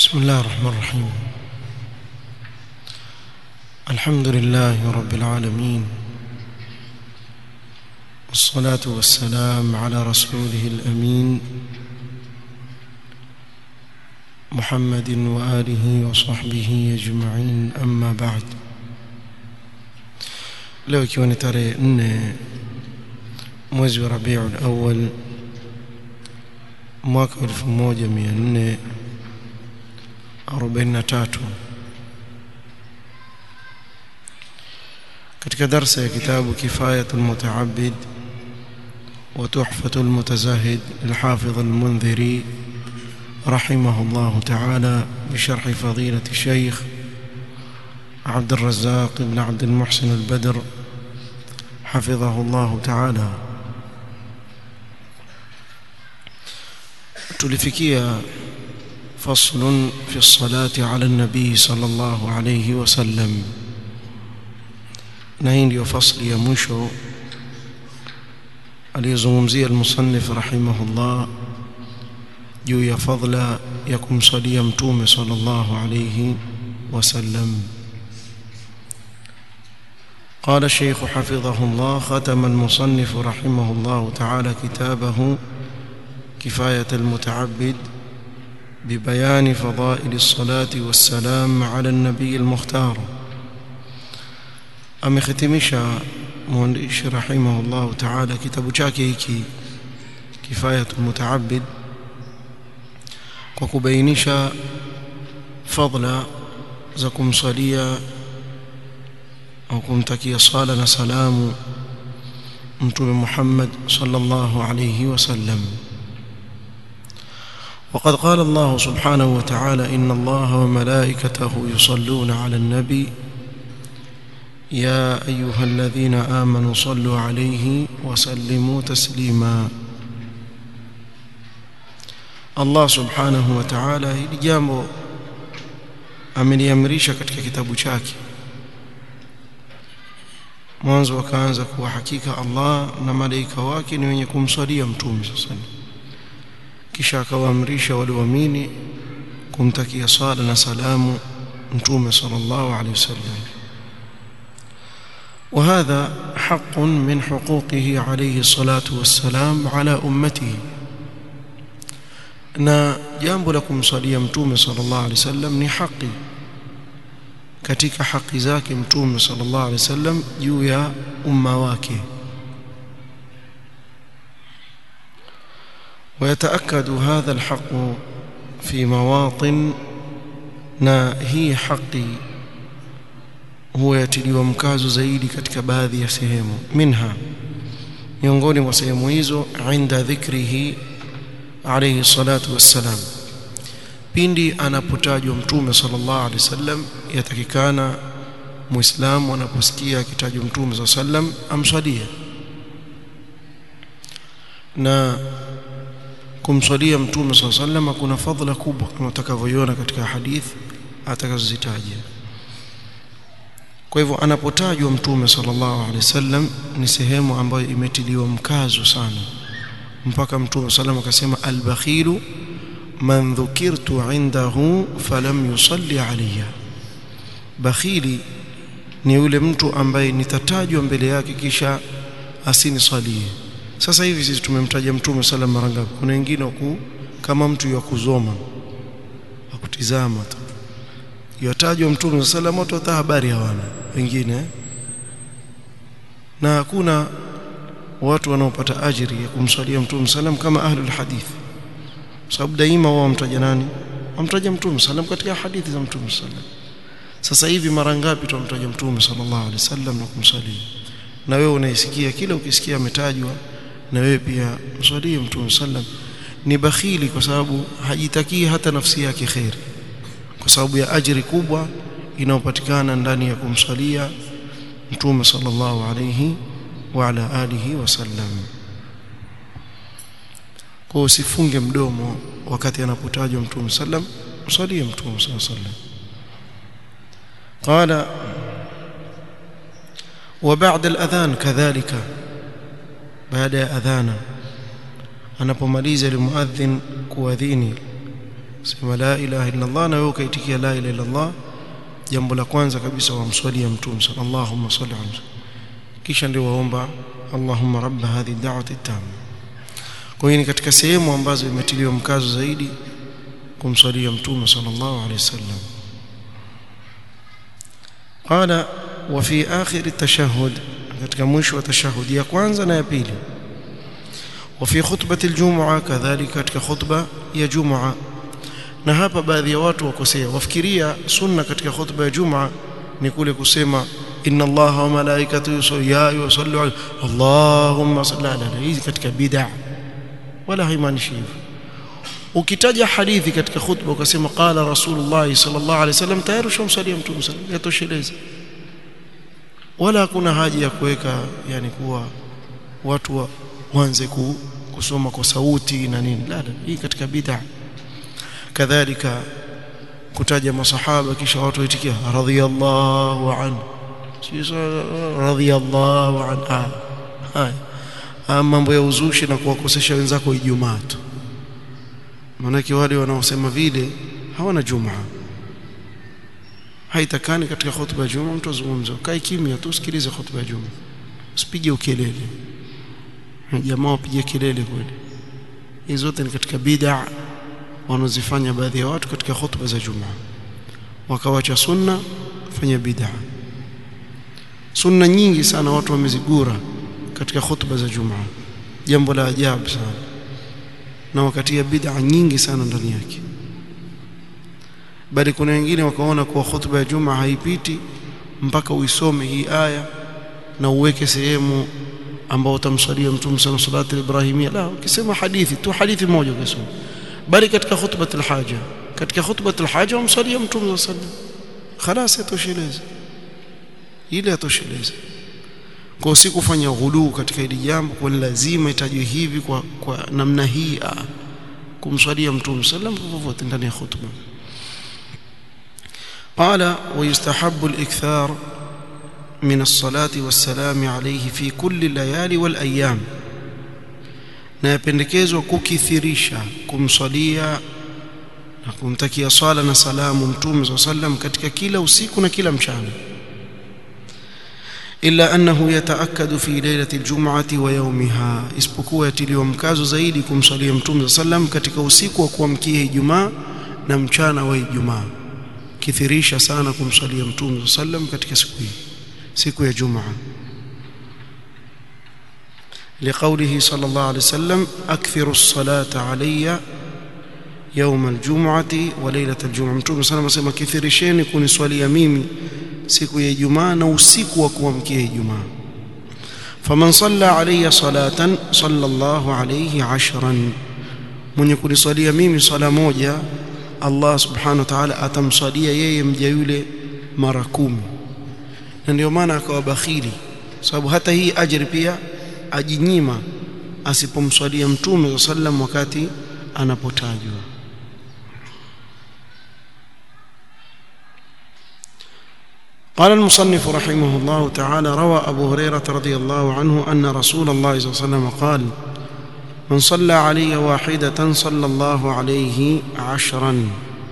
بسم الله الرحمن الرحيم الحمد لله رب العالمين والصلاة والسلام على رسوله الأمين محمد وآله وصحبه أجمعين أما بعد leo ikiwa ni tarehe nne mwezi wa rabiul awal mwaka elfu moja mia nne arobaini na tatu katika darsa ya kitabu kifayatu lmutaabid وتحفة المتزاهد الحافظ المنذري رحمه الله تعالى بشرح فضيلة الشيخ عبد الرزاق بن عبد المحسن البدر حفظه الله تعالى tulifikia فصل في الصلاة على النبي صلى الله عليه وسلم na hii ndio fasli ya mwisho aliyozungumzia almusannif rahimahullah juu ya fadla ya kumsalia mtume sallallahu alayhi wasallam قال الشيخ حفظه الله ختم المصنف رحمه الله تعالى كتابه كفاية المتعبد ببيان فضائل الصلاة والسلام على النبي المختار amekhitimisha mwandishi rahimahullahu taala kitabu chake hiki kifayatul mutaabid kwa kubainisha fadla za kumsalia au kumtakia sala na salamu mtume Muhammad sallallahu alayhi wasallam وقد قال الله سبحانه وتعالى إن الله وملائكته يصلون على النبي يا أيها الذين آمنوا صلوا عليه وسلموا تسليما الله سبحانه وتعالى hili jambo ameliamrisha katika kitabu chake mwanzo akaanza kuwa hakika Allah na malaika wake ni wenye kumswalia mtume sasa kisha akawaamrisha walioamini kumtakia sala na salamu mtume sallallahu alaihi wasallam وهذا حق من حقوقه عليه الصلاة والسلام على أمته na jambo la kumsalia mtume sallallahu alaihi wasallam ni haki katika haki zake mtume sallallahu alaihi wasallam juu ya umma wake ويتأكد هذا الحق في مواطن na hii haki huwa yatiliwa mkazo zaidi katika baadhi ya sehemu minha miongoni mwa sehemu hizo inda dhikrihi alayhi salatu wassalam pindi anapotajwa mtume sallallahu alaihi wasallam yatakikana muislamu anaposikia akitajwa mtume sallallahu alaihi wasallam amswalie na kumswalia mtume sallallahu alaihi wasallam kuna fadhila kubwa kama utakavyoiona katika hadithi atakazozitaja kwa hivyo anapotajwa mtume sallallahu alaihi wasallam ni sehemu ambayo imetiliwa mkazo sana mpaka mtume sallam akasema albakhilu man dhukirtu indahu falam yusalli alayya bakhili ni yule mtu ambaye nitatajwa mbele yake kisha asinisalie sasa hivi sisi tumemtaja mtume sallam mara ngapi kuna wengine ku kama mtu ya kuzoma akutizama tu yatajwa mtume sallam watu hata habari hawana wengine na hakuna watu wanaopata ajiri ya kumswalia mtume sallam kama ahlul hadith sababu daima wao wamtaja nani wamtaja mtume sallam katika hadithi za mtume sallam sasa hivi mara ngapi tumtaja mtume sallallahu alaihi wasallam na kumsalia na wewe unaisikia kila ukisikia ametajwa na wewe pia mswalie mtume sallam ni bakhili kwa sababu hajitakii hata nafsi yake khairi kwa sababu ya ajiri kubwa inayopatikana ndani ya kumsalia mtume sallallahu alayhi wa ala alihi wasallam kwa usifunge mdomo wakati anapotajwa mtume sallam msalie mtume sallallahu alayhi wasallam قال وبعد الأذان كذلك بعد أذانا anapomaliza limuadhin kuadhini sema la ilaha illa Allah na wewe ukaitikia la ilaha illa Allah jambo la kwanza kabisa wamswalia mtume sallallahu salli alayhi kisha ndio waomba Allahumma rabb hadhihi da'wati tamma kwa hiyo ni katika sehemu ambazo imetiliwa mkazo zaidi kumswalia mtume sallallahu alayhi wasallam qala wa fi akhir at-tashahhud katika mwisho wa tashahudi ya kwanza na ya pili وفي خطبة الجمعة كذلك katika khutba ya Jumaa na hapa baadhi ya watu wakosea wafikiria sunna katika khutba ya Jumaa ni kule kusema inna Allaha wa malaikatahu yusalluna yusallu ala Allahumma salli ala hizi katika bid'a wala haimaanishi hivyo ukitaja hadithi katika khutba ukasema qala rasulullah sallallahu alaihi wasallam tayari ushamsalia mtume sallallahu yatosheleza wala hakuna haja ya kuweka yani kuwa watu wa waanze kusoma kwa sauti na nini la la hii katika bid'a kadhalika kutaja masahaba kisha watu waitikia radhiyallahu anhu radhiyallahu anhu haya mambo ya uzushi na kuwakosesha wenzako Ijumaa tu maanake wale wanaosema vile hawana Jumaa haitakani katika khutba ya Jumaa mtu azungumze kae kimya tu usikilize khutba ya Jumaa usipige ukelele jamaa wapige kelele kweli hizo zote ni katika bid'a wanazifanya baadhi ya watu katika khutba za Jumaa wakawacha sunna fanya bid'a sunna nyingi sana watu wamezigura katika khutba za Jumaa jambo la ajabu sana na wakati ya bid'a nyingi sana ndani yake bali kuna wengine wakaona kuwa khutba ya Jumaa haipiti mpaka uisome hii aya na uweke sehemu ambao utamswalia mtume sana salatu ibrahimia la ukisema hadithi tu hadithi moja ukisoma bali katika khutbatul haja katika khutbatul haja umswalia mtume sallallahu alaihi wasallam خلاص yatosheleza ile yatosheleza kwa si kufanya ghuluu katika hili jambo kwa lazima itajwe hivi kwa, kwa namna hii kumswalia mtume sallam popote ndani ya khutba قال ويستحب الإكثار من الصلاة والسلام عليه في كل الليالي والأيام na yapendekezwa kukithirisha kumswalia na kumtakia swala na salamu mtume saa sallam katika kila usiku na kila mchana illa annahu yataakkadu fi lailati aljum'ati wa yawmiha isipokuwa yatiliwa mkazo zaidi kumswalia mtume saa sallam katika usiku wa kuamkia Ijumaa na mchana wa Ijumaa kithirisha sana kumswalia mtume saa sallam katika siku hii siku ya Jumaa لقوله صلى الله عليه وسلم أكثر الصلاة علي يوم الجمعة وليلة الجمعة متوم صلى الله عليه وسلم كثيرشين كوني swali mimi siku ya Ijumaa na usiku wa kuamkia Ijumaa faman salla alayya salatan sallallahu alayhi ashran mwenye kuniswalia mimi swala moja Allah subhanahu wa ta'ala atamswalia yeye mja yule mara kumi na ndio maana akawa bakhili sababu hata hii ajri pia ajinyima asipomswalia mtume sallam wakati anapotajwa قال المصنف رحمه الله تعالى روى أبو هريرة رضي الله عنه أن رسول الله صلى الله عليه وسلم قال من صلى علي واحدة صلى الله عليه عشرا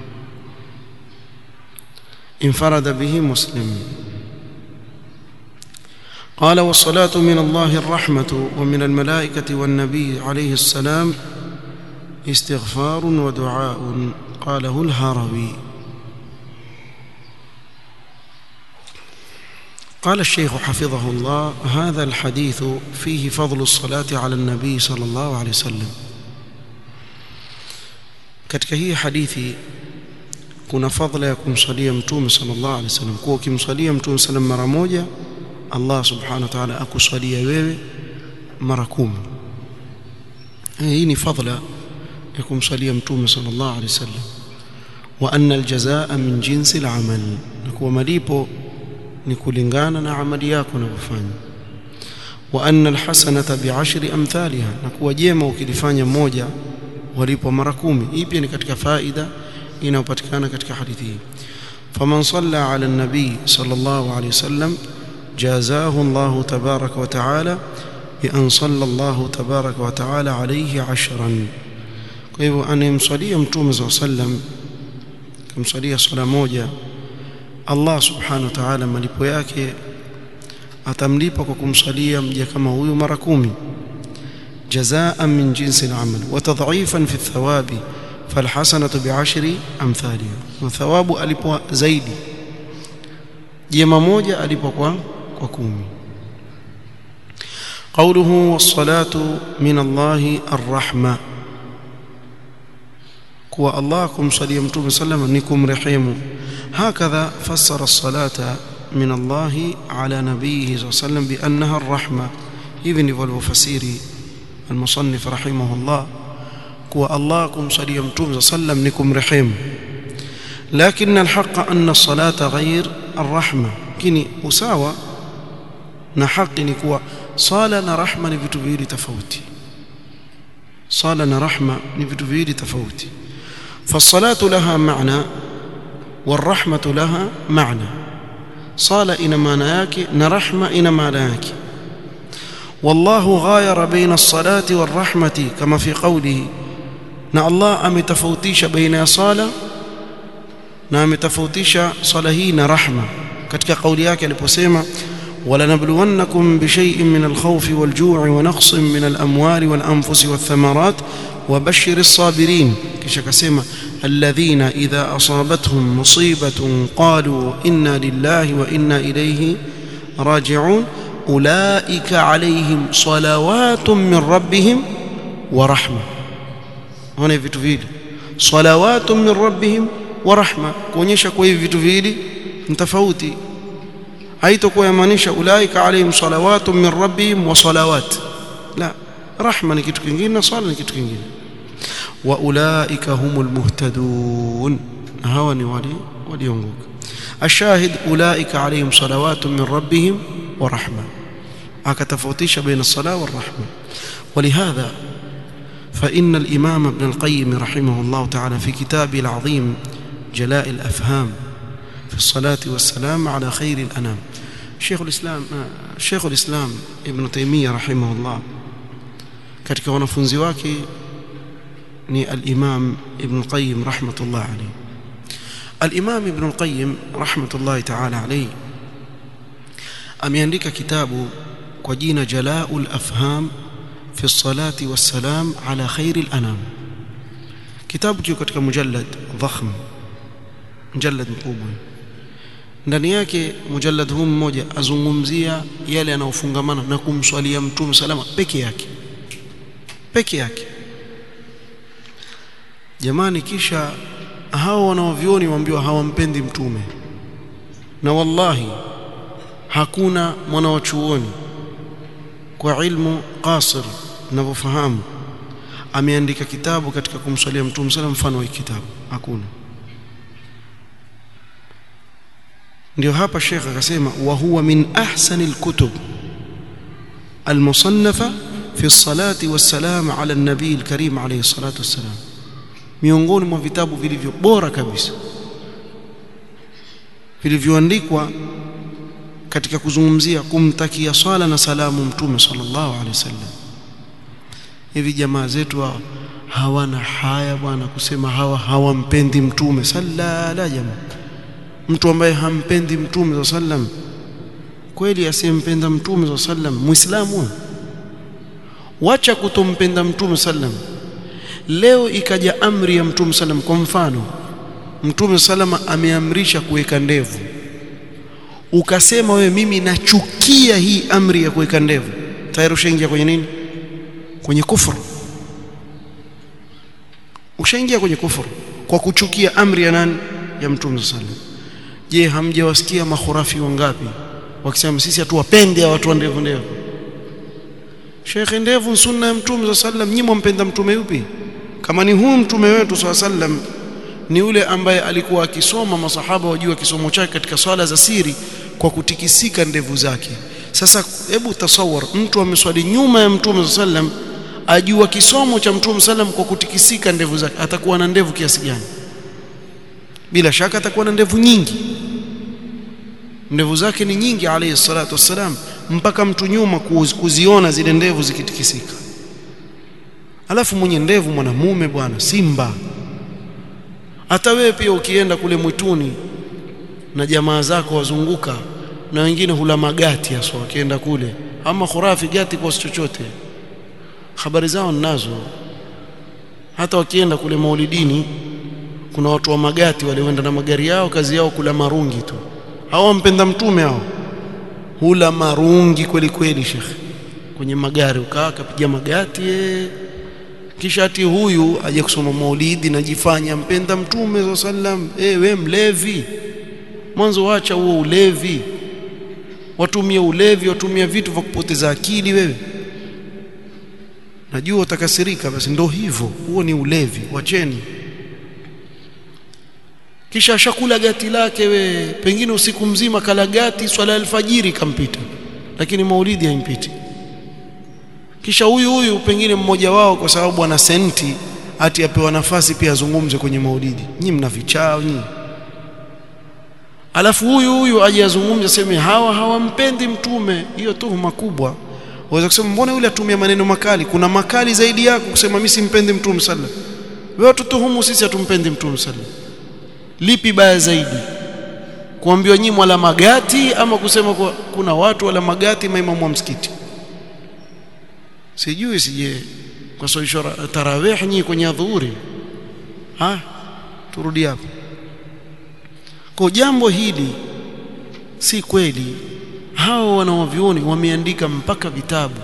انفرد به مسلم قال والصلاة من الله الرحمة ومن الملائكة والنبي عليه السلام استغفار ودعاء قاله الهروي قال الشيخ حفظه الله هذا الحديث فيه فضل الصلاة على النبي صلى الله عليه وسلم katika hii hadithi kuna fadhila ya kumsalia mtume sallallahu alaihi wasallam kwa ukimsalia mtume sallam mara moja Allah subhanahu wa ta'ala akuswalia wewe mara kumi hii ni fadhila ya kumsalia mtume sallallahu alaihi wasallam wa anna aljazaa min jinsi alamal na kuwa malipo ni kulingana na amali yako unavyofanya wa anna alhasanata bi'ashri amthaliha na kuwa jema ukilifanya moja walipo mara kumi hii pia ni katika faida inayopatikana katika hadithi hii faman salla ala nabii sallallahu alayhi wasallam جازاه الله تبارك وتعالى بأن صلى الله تبارك وتعالى عليه عشرا kwa hivyo anayemswalia mtume za sallam kumswalia swala moja Allah subhanahu wa ta'ala malipo yake atamlipa kwa kumswalia mja kama huyu mara kumi jazaan min jinsi al-amal wa tadhifan fi thawabi falhasanatu bi'ashri amthaliha wa thawabu alipo zaidi jema moja alipo kwa kwa kumi قوله والصلاة من الله الرحمة كوا الله كم صلي متوم سلم نكم رحيم هكذا فسر الصلاة من الله على نبيه صلى الله عليه وسلم بأنها الرحمة ابن والفسير المصنف رحمه الله كوا الله كم صلي متوم سلم نكم رحيم لكن الحق أن الصلاة غير الرحمة كني أساوى na haki ni kuwa sala na rahma ni vitu viwili tofauti sala na rahma ni vitu viwili tofauti fasalatu laha maana warahmatu laha maana sala ina maana yake na rahma ina maana yake والله غاير بين الصلاة والرحمة كما في قوله na Allah ametofautisha baina ya sala na ametofautisha sala hii na rahma katika kauli yake aliposema ولنبلونكم بشيء من الخوف والجوع ونقص من الأموال والأنفس والثمرات وبشر الصابرين كيش كسيما الذين إذا أصابتهم مصيبة قالوا إنا لله وإنا إليه راجعون أولئك عليهم صلوات من ربهم ورحمة هنا vitu vile صلوات من ربهم ورحمة kuonyesha kwa hivi vitu vile ni tofauti haitakuwa yamaanisha ulaika alaihim salawatu min rabbihim wa salawat la rahma ni kitu kingine na sala ni kitu kingine wa ulaika humul muhtadun hawa ni wale waliongoka ashahid ulaika alaihim salawatu min rabbihim wa rahma akatofautisha baina الصلاه والرحمه ولهذا فإن الإمام ابن القيم رحمه الله تعالى في كتابه العظيم جلاء الأفهام في الصلاة والسلام على خير الأنام شيخ الإسلام شيخ الإسلام ابن تيمية رحمه الله katika wanafunzi wake ni al-Imam Ibn Qayyim rahmatullah alayhi al-Imam Ibn Qayyim rahmatullah ta'ala alayhi ameandika kitabu kwa jina Jala'ul Afham fi salati wassalam ala khairil anam kitabu kiko katika mujallad dhakhm mujallad mkubwa ndani yake mujallad huu mmoja azungumzia yale yanayofungamana na kumswalia mtume salama peke yake peke yake jamani kisha hao wanaovioni waambiwa hawampendi mtume na wallahi hakuna mwana wa chuoni kwa ilmu qasir ninavyofahamu ameandika kitabu katika kumswalia mtume sallam mfano wa kitabu hakuna ndio hapa Sheikh akasema wa huwa min ahsanil kutub almusannafa fi salati wassalam ala an-nabii al-karim alayhi salatu wassalam miongoni mwa vitabu vilivyo bora kabisa vilivyoandikwa katika kuzungumzia kumtakia swala na salamu mtume sallallahu alaihi wasallam hivi jamaa zetu hawa hawana haya bwana kusema hawa hawampendi mtume sallala jamaa mtu ambaye hampendi mtume sallam kweli asiyempenda mtume sallam muislamu wacha kutompenda mtume sallam leo ikaja amri ya mtume sallam kwa mfano mtume salama ameamrisha kuweka ndevu ukasema wewe mimi nachukia hii amri ya kuweka ndevu tayari ushaingia kwenye nini kwenye kufuru ushaingia kwenye kufuru kwa kuchukia amri ya nani ya mtume sallam je hamjawasikia makhurafi wangapi wakisema sisi hatuwapendi watu wa ndevu ndevu Sheikh ndevu sunna ya mtume sallam nyinyi mmpenda mtume yupi kama ni huu mtume wetu sallam ni yule ambaye alikuwa akisoma masahaba wajua kisomo chake katika swala za siri kwa kutikisika ndevu zake sasa hebu tasawar mtu ameswali nyuma ya mtume sallam ajua kisomo cha mtume sallam kwa kutikisika ndevu zake atakuwa na ndevu kiasi gani bila shaka atakuwa na ndevu nyingi ndevu zake ni nyingi alayhi salatu wassalam mpaka mtu nyuma kuziona zile ndevu zikitikisika alafu mwenye ndevu mwanamume bwana simba hata wewe pia ukienda kule mwituni na jamaa zako wazunguka na wengine hula magati haswa wakienda kule ama khurafi gati kwa chochote habari zao ninazo hata wakienda kule maulidini kuna watu wa magati walioenda na magari yao kazi yao kula marungi tu hao wampenda mtume hao hula marungi kweli kweli shekhe kwenye magari ukaa akapiga magati ee. kisha ati huyu aje kusoma maulidi najifanya mpenda mtume sallam eh we mlevi mwanzo wacha huo ulevi watumia ulevi watumia vitu vya kupoteza akili wewe najua utakasirika basi ndo hivyo huo ni ulevi wacheni kisha ashakula gati lake we pengine usiku mzima kala gati swala alfajiri kampita lakini maulidi haimpiti kisha huyu huyu pengine mmoja wao kwa sababu ana senti ati apewa nafasi pia azungumze kwenye maulidi nyinyi mna vichao nyinyi alafu huyu huyu aje azungumze seme hawa hawampendi mtume hiyo tuhuma kubwa waweza kusema mbona yule atumia maneno makali kuna makali zaidi yako kusema mimi simpendi mtume sallallahu wewe tutuhumu sisi hatumpendi mtume sallallahu lipi baya zaidi kuambiwa nyinyi wala magati ama kusema kwa, kuna watu wala magati maimamu wa msikiti sijui sije kwa sababu tarawih nyinyi kwenye dhuhuri ha turudi hapo kwa jambo hili si kweli hao wanaovioni wameandika mpaka vitabu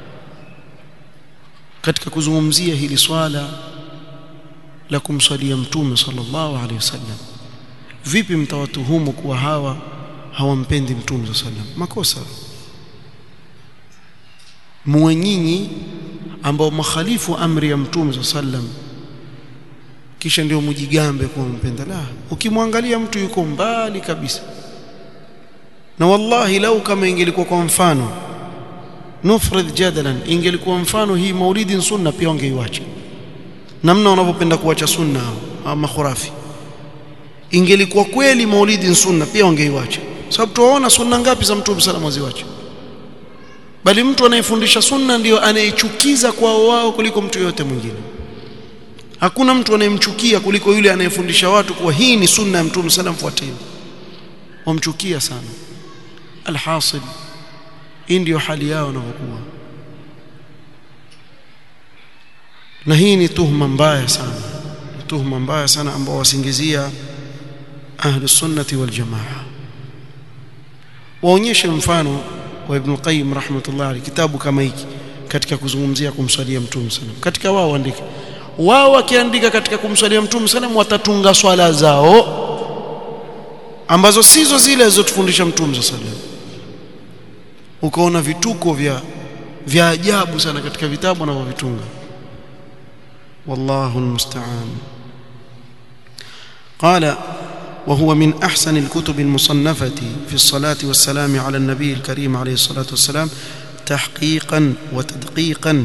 katika kuzungumzia hili swala la kumswalia mtume sallallahu alaihi wasallam vipi mtawatuhumu kuwa hawa hawampendi mtume sallallahu alaihi wasallam makosa muwe nyinyi ambao makhalifu amri ya mtume sallallahu alaihi wasallam kisha ndio mjigambe kuwa mpenda la ukimwangalia mtu yuko mbali kabisa na wallahi lau kama ingelikuwa kwa mfano nufrid jadalan ingelikuwa mfano hii maulidi sunna pia wangeiacha namna wanavyopenda kuacha sunna ama khurafi ingelikuwa kweli maulidi sunna pia wangeiacha sababu tuwaona sunna ngapi za mtume sallallahu alaihi wasallam bali mtu anayefundisha sunna ndiyo anayechukiza kwao wao kuliko mtu yote mwingine hakuna mtu anayemchukia kuliko yule anayefundisha watu kuwa hii ni sunna ya mtume sallam fuateni wamchukia sana alhasil hii ndiyo hali yao wanavyokuwa na hii ni tuhma mbaya sana tuhma mbaya sana ambao wasingizia ahlu sunnati wal jamaa waonyeshe mfano wa ibn qayyim rahmatullah alayhi kitabu kama hiki katika kuzungumzia kumswalia mtume sallam katika wao andike wao wakiandika katika kumswalia mtume sallam watatunga swala zao ambazo sizo zile alizotufundisha mtume sallam ukaona vituko vya vya ajabu sana katika vitabu wanavyovitunga wallahu almusta'an qala وهو من أحسن الكتب المصنفة في الصلاة والسلام على النبي الكريم عليه الصلاة والسلام تحقيقا وتدقيقا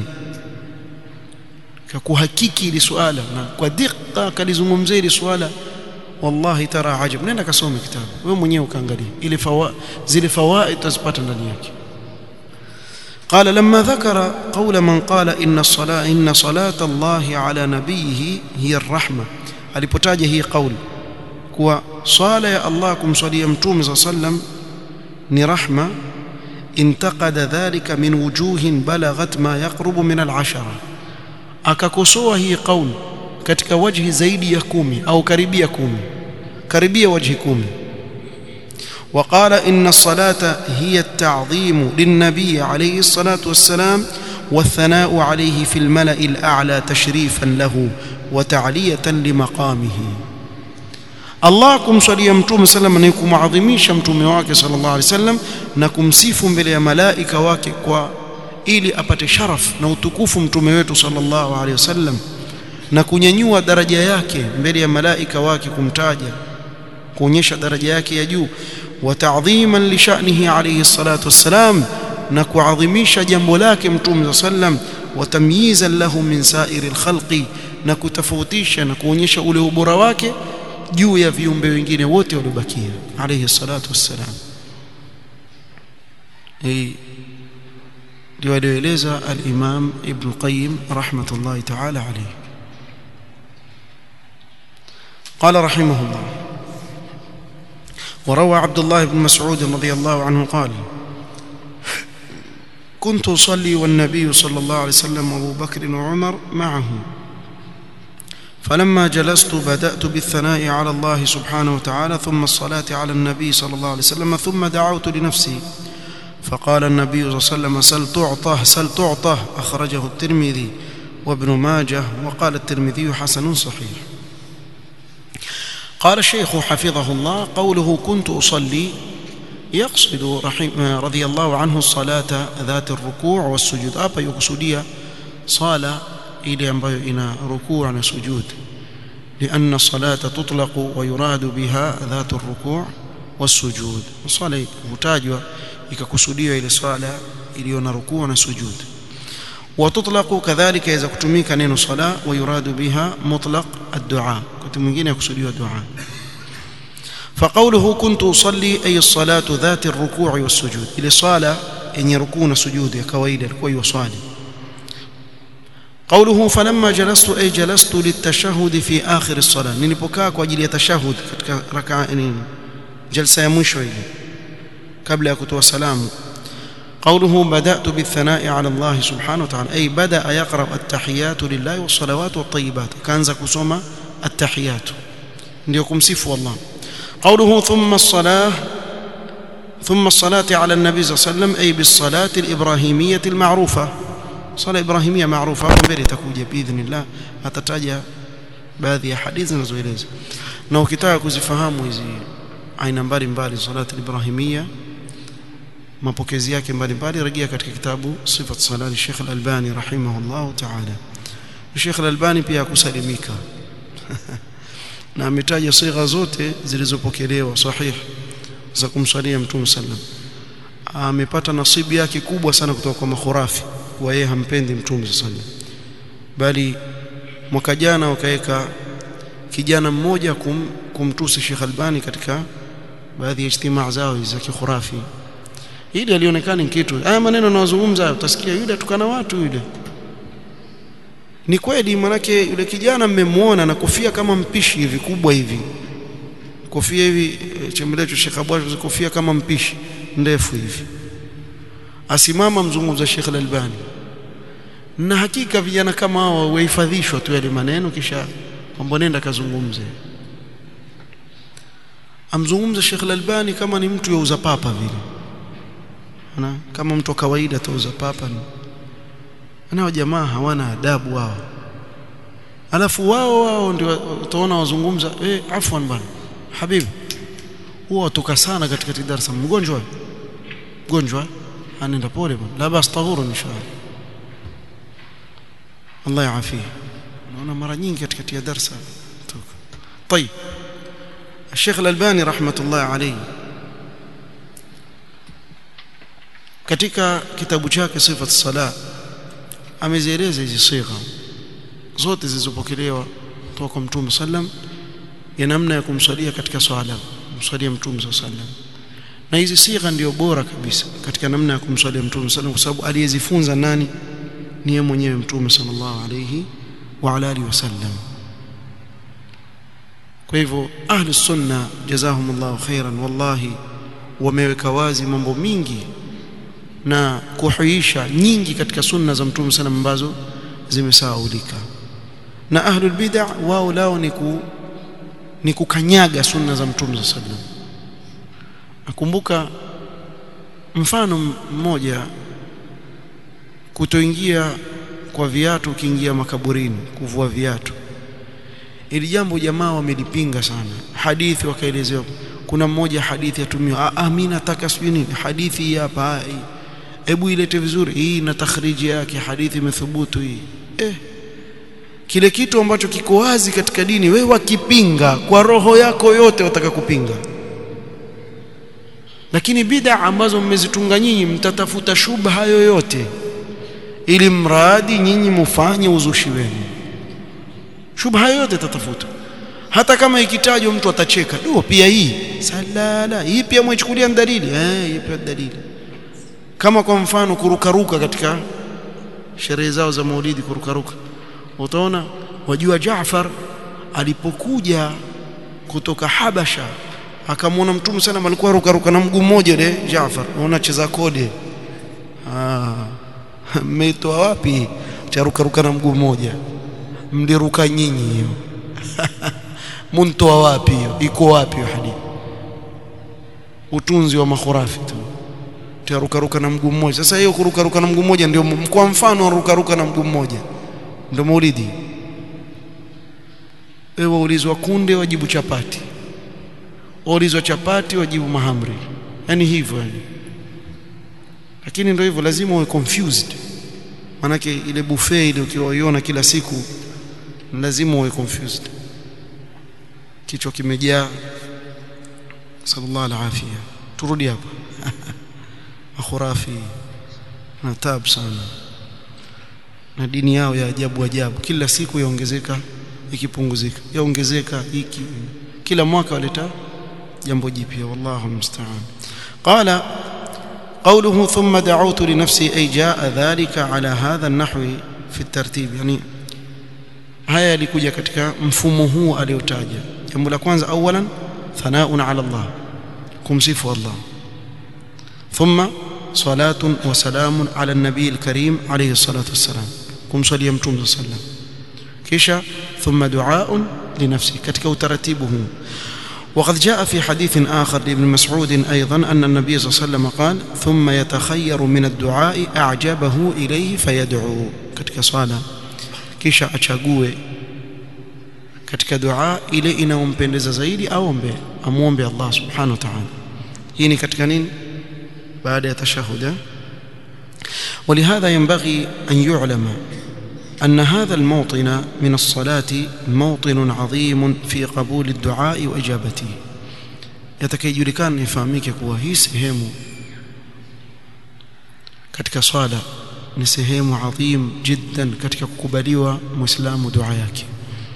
ككهكيكي لسؤاله ودقة كلزممزي لسؤاله والله ترى عجب نenda kasome kitabu wewe mwenyewe ukaangalia ile fawa zile fawaid tazipata ndani yake قال لما ذكر قول من قال إن الصلاة إن صلاة الله على نبيه هي الرحمة alipotaja hii kauli kuwa swala ya Allah kumswalia mtume صلى الله عليه وسلم ni rahma intaqada dhalika min wujuhin balaghat ma yaqrubu min al-ashara akakosoa hii kauli katika wajhi zaidi ya kumi au karibia kumi karibia wajhi kumi وقال إن الصلاة هي التعظيم للنبي عليه الصلاة والسلام والثناء عليه في الملأ الأعلى تشريفا له وتعلية لمقامه Allah kumswalia mtume sallam na kumadhimisha mtume wake sallallahu alaihi wasallam na kumsifu mbele ya malaika wake kwa ili apate sharaf na utukufu mtume wetu sallallahu alaihi wasallam na kunyanyua daraja yake mbele ya malaika wake kumtaja kuonyesha daraja yake ya juu wa ta'dhiman li sha'nihi alayhi salatu wassalam na kuadhimisha jambo lake mtume sallam wa tamyizan lahu min sa'iri alkhalqi na kutofautisha na kuonyesha ule ubora wake juu ya viumbe wengine wote waliobakia alayhi salatu wassalam hii ndio alieleza al-Imam Ibn Qayyim rahmatullahi ta'ala alayhi قال رحمه الله وروى عبد الله بن مسعود رضي الله عنه قال كنت أصلي والنبي صلى الله عليه وسلم وأبو بكر وعمر معه فلما جلست بدأت بالثناء على الله سبحانه وتعالى ثم الصلاة على النبي صلى الله عليه وسلم ثم دعوت لنفسي فقال النبي صلى الله عليه وسلم سل تعطه سل تعطه أخرجه الترمذي وابن ماجه وقال الترمذي حسن صحيح قال الشيخ حفظه الله قوله كنت أصلي يقصد رحم رضي الله عنه الصلاة ذات الركوع والسجود أبا يقصدية صلاة إلى ambayo ina rukuu na sujud لأن الصلاة تطلق ويراد بها ذات الركوع والسجود الصلاة hutajwa ikakusudiwa ile swala iliyo na rukuu na sujud وتطلق كذلك إذا kutumika neno sala ويراد بها مطلق الدعاء wakati mwingine yakusudiwa dua فقوله كنت أصلي أي الصلاة ذات الركوع والسجود إلى صلاة إن يركون سجود يا كويدا كوي وصالي قوله فلما جلست أي جلست للتشهد في آخر الصلاة nilipokaa kwa ajili ya tashahud katika rakaa nini jalsa ya mwisho ile kabla ya kutoa salamu قوله بدأت بالثناء على الله سبحانه وتعالى أي بدأ يقرأ التحيات لله والصلوات والطيبات كان كسوما التحيات ndio kumsifu Allah قوله ثم الصلاة ثم الصلاة على النبي صلى الله عليه وسلم أي بالصلاة الإبراهيمية المعروفة صلاة إبراهيمية معروفة mbele itakuja biidhnillah atataja baadhi ya hadithi zinazoeleza na ukitaka kuzifahamu hizi aina mbalimbali salati ibrahimia mapokezi yake mbalimbali rejea katika kitabu sifat salati Sheikh Al-Albani rahimahullah ta'ala Sheikh Al-Albani pia akusalimika na ametaja sigha zote zilizopokelewa sahih za kumswalia mtume sallam amepata nasibu yake kubwa sana kutoka kwa makhurafi kwa yeye hampendi mtume sallam bali mwaka jana wakaweka kijana mmoja kum, kumtusi Sheikh Albani katika baadhi ya ijtimaa zao za kikhurafi ili alionekana ni kitu haya maneno nawazungumza utasikia yule tukana watu yule ni kweli manake yule kijana mmemwona na kofia kama mpishi hivi kubwa hivi kofia hivi chembelecho Sheikh Abwash kofia kama mpishi ndefu hivi asimama mzungumza Sheikh Al-Albani na hakika vijana kama hao wahifadhishwa tu yale maneno kisha kwamba nenda kazungumze amzungumza Sheikh Al-Albani kama ni mtu yauza papa vile ana kama mtu wa kawaida tuuza papa ni nao jamaa hawana adabu wao alafu wao wao ndio utaona wazungumza eh afwan bana habibi huwa watoka sana katika darasa mgonjwa mgonjwa anaenda pole bwana la bas tahuru inshallah Allah yaafie naona mara nyingi katika darasa toka طيب الشيخ الألباني رحمة الله عليه katika kitabu chake sifat sala amezieleza hizi sigha zote zilizopokelewa kutoka kwa mtume sallam ya namna ya kumswalia katika swala kumswalia mtume sallam na hizi sigha ndio bora kabisa katika namna ya kumswalia mtume sallam kwa sababu aliyezifunza nani ni yeye mwenyewe mtume sallallahu alayhi wa ala alihi wasallam kwa hivyo ahli sunna jazahumullahu khairan wallahi wameweka wazi mambo mingi na kuhuisha nyingi katika sunna za mtume sana ambazo zimesahaulika na ahlul bid'ah wao lao ni ku ni kukanyaga sunna za mtume sallam nakumbuka mfano mmoja kutoingia kwa viatu ukiingia makaburini kuvua viatu ili jambo jamaa wamelipinga sana hadithi wakaelezewa kuna mmoja hadithi atumiwa ah mimi nataka sijui nini hadithi hapa hebu ilete vizuri hii na takhriji yake hadithi imethubutu hii eh kile kitu ambacho kiko wazi katika dini wewe wakipinga kwa roho yako yote wataka kupinga lakini bid'a ambazo mmezitunga nyinyi mtatafuta shubha yoyote ili mradi nyinyi mufanye uzushi wenu shubha yoyote tatafuta hata kama ikitajwa mtu atacheka ndio pia hii salala hii pia mwichukulia dalili eh hii pia dalili kama kwa mfano kurukaruka katika sherehe zao za Maulidi kurukaruka utaona wajua Jaafar alipokuja kutoka Habasha akamwona mtume sana alikuwa rukaruka na mguu mmoja ile Jaafar unaona cheza kode ah mmeitoa wapi cha rukaruka na mguu mmoja mliruka nyinyi hiyo muntoa wapi hiyo iko wapi hiyo hadithi utunzi wa makhurafi tu tarukaruka na mguu mmoja sasa hiyo kurukaruka na mguu mmoja ndio kwa mfano rukaruka na mguu mmoja ndio maulidi wewe ulizwa kunde wajibu chapati ulizwa chapati wajibu mahamri yani hivyo yani lakini ndio hivyo lazima uwe confused manake ile buffet ile ukiwaiona kila siku lazima uwe confused kichwa kimejaa sallallahu alafia turudi hapa makhurafi na tabu sana na dini yao ya ajabu ajabu kila siku yaongezeka ikipunguzika yaongezeka hiki kila mwaka waleta jambo jipya wallahu musta'an qala قوله ثم دعوت لنفسي أي جاء ذلك على هذا النحو في الترتيب يعني haya yalikuja katika mfumo huu aliotaja jambo la kwanza awalan thanaun ala Allah kumsifu Allah thumma salatun wa salamun ala an-nabiy al-karim alayhi salatu wassalam kumswalia mtume sallam kisha thumma du'aun li nafsi katika utaratibu huu وقد جاء في حديث آخر لابن مسعود أيضا أن النبي صلى الله عليه وسلم قال ثم يتخير من الدعاء أعجبه إليه فيدعو katika swala kisha achague katika dua ile inayompendeza zaidi aombe amuombe Allah subhanahu wa ta'ala hii ni katika nini baada ya tashahud ولهذا ينبغي أن يعلم أن هذا الموطن من الصلاة موطن عظيم في قبول الدعاء وإجابته يتكيجلكان يفهميك kuwa hii sehemu katika swala ni sehemu adhim jiddan katika kukubaliwa muislamu dua yake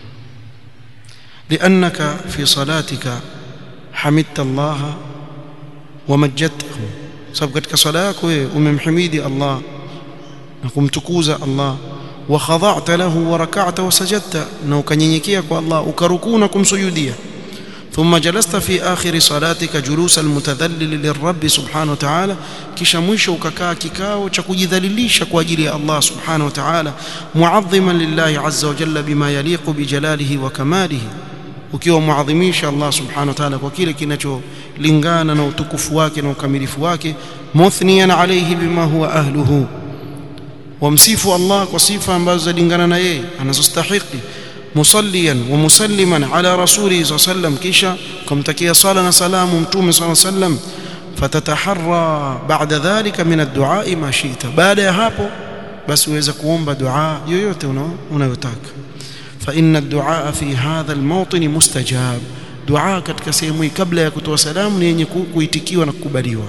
لأنك في صلاتك حمدت الله ومجدته sababu katika swala yako wewe umemhimidi Allah na kumtukuza Allah wa khada'ta lahu wa rak'ata wa sajadta na ukanyenyekea kwa Allah ukarukuu na kumsujudia ثم جلست في آخر صلاتك جلوس المتذلل للرب سبحانه وتعالى kisha mwisho ukakaa kikao cha kujidhalilisha kwa ajili ya Allah subhanahu wa ta'ala muadhiman lillahi azza wa jalla bima yaliqu bijalalihi wa kamalihi ukiwa muadhimisha Allah subhanahu wa ta'ala kwa kile kinacholingana na utukufu wake na ukamilifu wake muthniyan alayhi bima huwa ahluhu wamsifu Allah kwa sifa ambazo zalingana na yeye anazostahili musalliyan wa musalliman ala rasulihi sallallahu alayhi wasallam kisha kumtakia sala na salamu mtume sallallahu alayhi wasallam fatataharra ba'da dhalika min ad-du'a ma shi'ta baada ya hapo basi uweza kuomba dua yoyote unayotaka fa inna ad-du'a fi hadha al-mawtin mustajab dua katika sehemu hii kabla ya kutoa salamu ni yenye kuitikiwa na kukubaliwa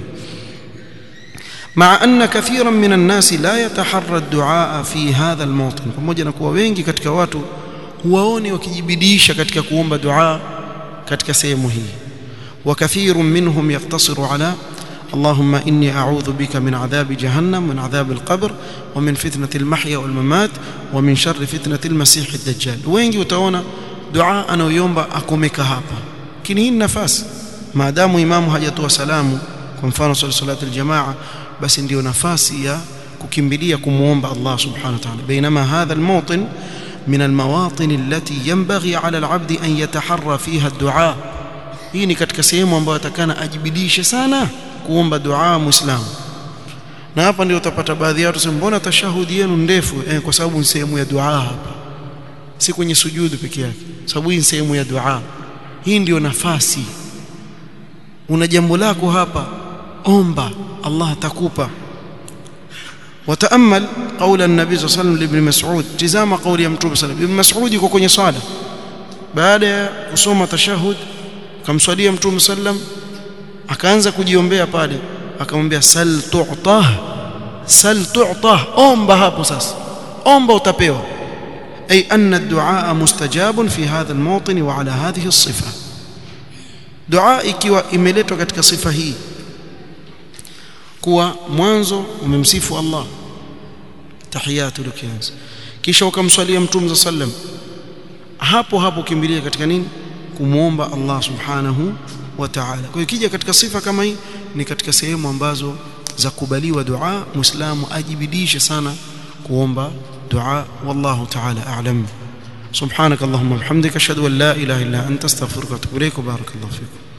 مع أن كثيرا من الناس لا يتحرى الدعاء في هذا الموطن pamoja na kuwa wengi katika watu huwaoni wakijibidisha katika kuomba dua katika sehemu hii وكثير منهم يقتصر على اللهم إني أعوذ بك من عذاب جهنم ومن عذاب القبر ومن فتنة المحيا والممات ومن شر فتنة المسيح الدجال wengi utaona dua anayoomba akomeka hapa lakini hii nafasi maadamu imamu hajatoa salamu kwa mfano swala salatu aljamaa basi ndio nafasi ya kukimbilia kumuomba Allah subhanahu wa ta'ala bainama hadha almawtin من المواطن التي ينبغي على العبد أن يتحرى فيها الدعاء hii ni katika sehemu ambayo atakana ajibidishe sana kuomba dua muislamu na hapa ndio utapata baadhi ya watu sema mbona tashahudi yenu ndefu eh, kwa sababu ni sehemu ya dua hapa si kwenye sujudu peke yake sababu hii ni sehemu ya dua hii ndio nafasi una jambo lako hapa omba Allah atakupa وتامل قول النبي صلى الله عليه وسلم لابن مسعود تزام قول يمتوب صلى الله عليه وسلم ابن مسعود yuko kwenye swala baada ya kusoma tashahud akamswalia mtume sallam akaanza kujiombea pale akamwambia sal tu'tah sal tu'tah omba hapo sasa omba utapewa ay anna ad-du'a mustajabun fi hadha al-mawtin wa ala hadhihi as-sifa dua ikiwa imeletwa katika sifa hii kuwa mwanzo umemsifu Allah tahiyatu likianza kisha ukamswalia mtume sallam hapo hapo kimbilia katika nini kumwomba Allah subhanahu wa ta'ala kwa hiyo kija katika sifa kama hii ni katika sehemu ambazo za kubaliwa dua muislamu ajibidishe sana kuomba dua wallahu ta'ala a'lam سبحانك اللهم وبحمدك اشهد ان لا اله الا انت استغفرك واتوب اليك وبارك الله فيكم